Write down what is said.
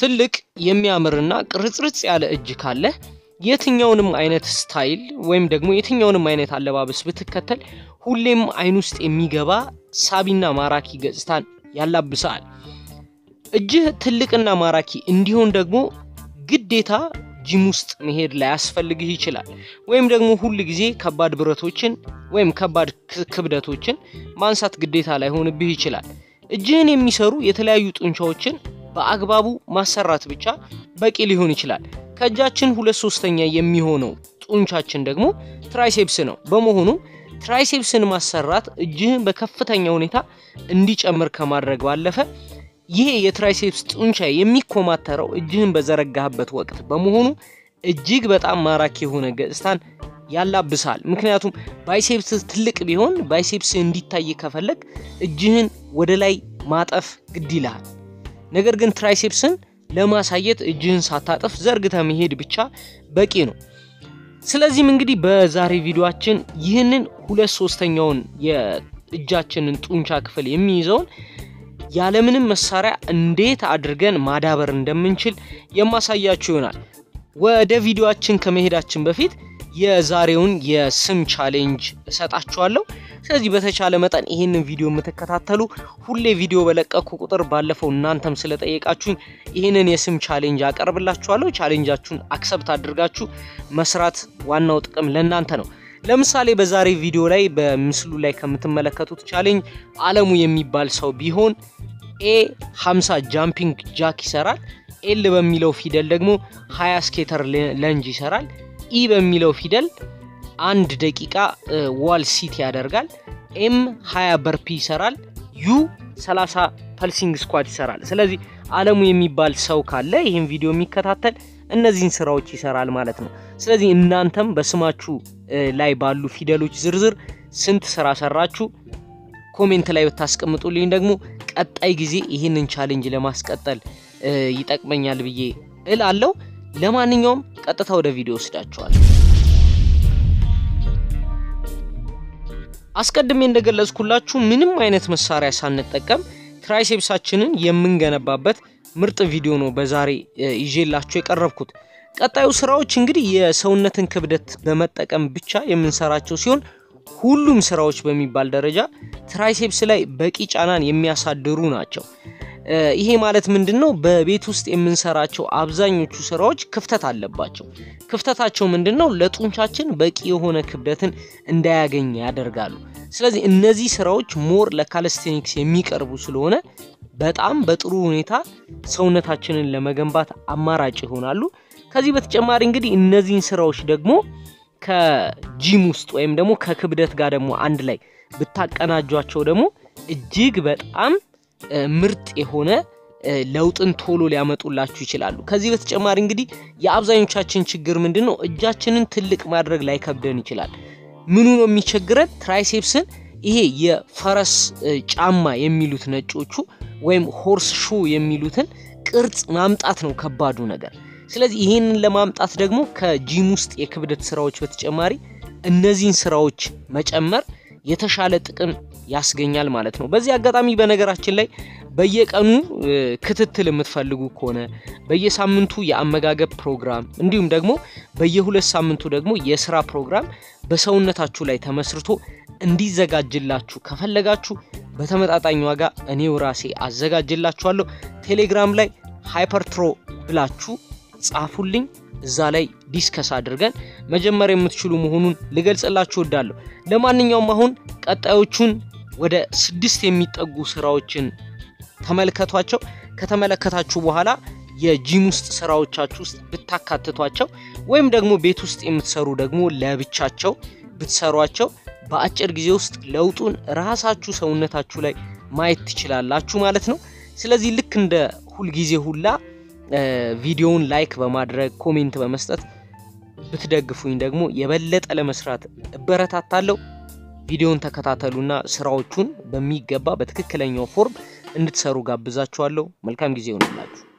ትልቅ የሚያምርና ቅርጽርጽ ያለ እጅ ካለህ የትኛውንም አይነት ስታይል ወይም ደግሞ የትኛውንም አይነት አለባበስ ብትከተል ሁሌም አይን ውስጥ የሚገባ ሳቢና ማራኪ ገጽታን ያላብሳል። እጅህ ትልቅና ማራኪ እንዲሆን ደግሞ ግዴታ ጂም ውስጥ መሄድ ላያስፈልግህ ይችላል። ወይም ደግሞ ሁል ጊዜ ከባድ ብረቶችን ወይም ከባድ ክብደቶችን ማንሳት ግዴታ ላይሆንብህ ይችላል። እጅህን የሚሰሩ የተለያዩ ጡንቻዎችን በአግባቡ ማሰራት ብቻ በቂ ሊሆን ይችላል። ከእጃችን ሁለት ሶስተኛ የሚሆነው ጡንቻችን ደግሞ ትራይሴፕስ ነው። በመሆኑ ትራይሴፕስን ማሰራት እጅህን በከፍተኛ ሁኔታ እንዲጨምር ከማድረግ ባለፈ ይሄ የትራይሴፕስ ጡንቻ የሚኮማተረው እጅህን በዘረጋህበት ወቅት በመሆኑ እጅግ በጣም ማራኪ የሆነ ገጽታን ያላብሳል። ምክንያቱም ባይሴፕስ ትልቅ ቢሆን ባይሴፕስ እንዲታይ ከፈለግ እጅህን ወደ ላይ ማጠፍ ግድ ይልሃል። ነገር ግን ትራይሴፕስን ለማሳየት እጅህን ሳታጠፍ ዘርግተ መሄድ ብቻ በቂ ነው። ስለዚህም እንግዲህ በዛሬ ቪዲዮአችን ይህንን ሁለት ሶስተኛውን የእጃችንን ጡንቻ ክፍል የሚይዘውን ያለምንም መሳሪያ እንዴት አድርገን ማዳበር እንደምንችል የማሳያችሁ ይሆናል። ወደ ቪዲዮአችን ከመሄዳችን በፊት የዛሬውን የስም ቻሌንጅ እሰጣችኋለሁ። ስለዚህ በተቻለ መጠን ይህንን ቪዲዮ የምትከታተሉ ሁሌ ቪዲዮ በለቀኩ ቁጥር ባለፈው እናንተም ስለጠየቃችሁኝ ይህንን የስም ቻሌንጅ አቀርብላችኋለሁ። ቻሌንጃችሁን አክሰብት አድርጋችሁ መስራት ዋናው ጥቅም ለእናንተ ነው። ለምሳሌ በዛሬ ቪዲዮ ላይ በምስሉ ላይ ከምትመለከቱት ቻሌንጅ አለሙ የሚባል ሰው ቢሆን ኤ 50 ጃምፒንግ ጃክ ይሰራል። ኤል በሚለው ፊደል ደግሞ 20 ስኬተር ለንጅ ይሰራል። ኢ በሚለው ፊደል አንድ ደቂቃ ዋል ሲት ያደርጋል። ኤም 20 በርፒ ይሰራል። ዩ 30 ፐልሲንግ ስኳት ይሰራል። ስለዚህ አለሙ የሚባል ሰው ካለ ይህን ቪዲዮ የሚከታተል እነዚህን ስራዎች ይሰራል ማለት ነው። ስለዚህ እናንተም በስማችሁ ላይ ባሉ ፊደሎች ዝርዝር ስንት ስራ ሰራችሁ ኮሜንት ላይ ብታስቀምጡልኝ ደግሞ ቀጣይ ጊዜ ይህንን ቻሌንጅ ለማስቀጠል ይጠቅመኛል ብዬ እላለሁ። ለማንኛውም ቀጥታ ወደ ቪዲዮ ወስዳችኋል። አስቀድሜ እንደገለጽኩላችሁ ምንም አይነት መሳሪያ ሳንጠቀም ትራይሴፕሳችንን የምንገነባበት ምርጥ ቪዲዮ ነው በዛሬ ይዤላችሁ የቀረብኩት። ቀጣዩ ስራዎች እንግዲህ የሰውነትን ክብደት በመጠቀም ብቻ የምንሰራቸው ሲሆን ሁሉም ስራዎች በሚባል ደረጃ ትራይሴፕስ ላይ በቂ ጫናን የሚያሳድሩ ናቸው። ይሄ ማለት ምንድን ነው? በቤት ውስጥ የምንሰራቸው አብዛኞቹ ስራዎች ክፍተት አለባቸው። ክፍተታቸው ምንድን ነው? ለጡንቻችን በቂ የሆነ ክብደትን እንዳያገኝ ያደርጋሉ። ስለዚህ እነዚህ ስራዎች ሞር ለካለስቴኒክስ የሚቀርቡ ስለሆነ በጣም በጥሩ ሁኔታ ሰውነታችንን ለመገንባት አማራጭ ይሆናሉ። ከዚህ በተጨማሪ እንግዲህ እነዚህን ስራዎች ደግሞ ከጂም ውስጥ ወይም ደግሞ ከክብደት ጋር ደግሞ አንድ ላይ ብታቀናጇቸው ደግሞ እጅግ በጣም ምርጥ የሆነ ለውጥን ቶሎ ሊያመጡላችሁ ይችላሉ። ከዚህ በተጨማሪ እንግዲህ የአብዛኞቻችን ችግር ምንድን ነው? እጃችንን ትልቅ ማድረግ ላይ ከብደን ይችላል። ምኑ ነው የሚቸግረን? ትራይሴፕስን ይሄ የፈረስ ጫማ የሚሉት ነጮቹ ወይም ሆርስ ሹ የሚሉትን ቅርጽ ማምጣት ነው ከባዱ ነገር። ስለዚህ ይህንን ለማምጣት ደግሞ ከጂም ውስጥ የክብደት ስራዎች በተጨማሪ እነዚህን ስራዎች መጨመር የተሻለ ጥቅም ያስገኛል ማለት ነው። በዚህ አጋጣሚ በነገራችን ላይ በየቀኑ ክትትል የምትፈልጉ ከሆነ በየሳምንቱ የአመጋገብ ፕሮግራም እንዲሁም ደግሞ በየሁለት ሳምንቱ ደግሞ የስራ ፕሮግራም በሰውነታችሁ ላይ ተመስርቶ እንዲዘጋጅላችሁ ከፈለጋችሁ በተመጣጣኝ ዋጋ እኔው ራሴ አዘጋጅላችኋለሁ። ቴሌግራም ላይ ሃይፐርትሮ ብላችሁ ጻፉልኝ። እዛ ላይ ዲስከስ አድርገን መጀመር የምትችሉ መሆኑን ልገልጽላችሁ እወዳለሁ። ለማንኛውም አሁን ቀጣዮቹን ወደ ስድስት የሚጠጉ ስራዎችን ተመልከቷቸው። ከተመለከታችሁ በኋላ የጂም ውስጥ ስራዎቻችሁ ውስጥ ብታካትቷቸው ወይም ደግሞ ቤት ውስጥ የምትሰሩ ደግሞ ለብቻቸው ብትሰሯቸው በአጭር ጊዜ ውስጥ ለውጡን ራሳችሁ ሰውነታችሁ ላይ ማየት ትችላላችሁ ማለት ነው። ስለዚህ ልክ እንደ ሁልጊዜ ሁላ ቪዲዮውን ላይክ በማድረግ ኮሜንት በመስጠት ብትደግፉኝ ደግሞ የበለጠ ለመስራት እበረታታለሁ። ቪዲዮውን ተከታተሉና ስራዎቹን በሚገባ በትክክለኛው ፎርም እንድትሰሩ ጋብዛችኋለሁ። መልካም ጊዜ ይሆንላችሁ።